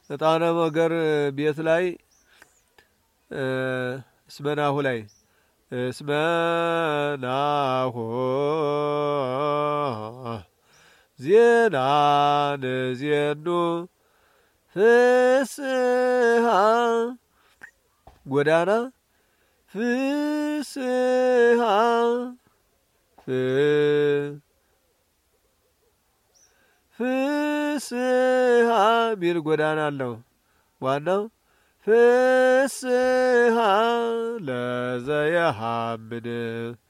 ዕጣነ ሞገር ቤት ላይ እስመናሁ ላይ እስመናሁ ዜና ንዜኑ ፍስሃ ጎዳና ፍስሃ ፍስሃ ሚል ጎዳና አለው። ዋናው ፍስሃ ለዘየሃምን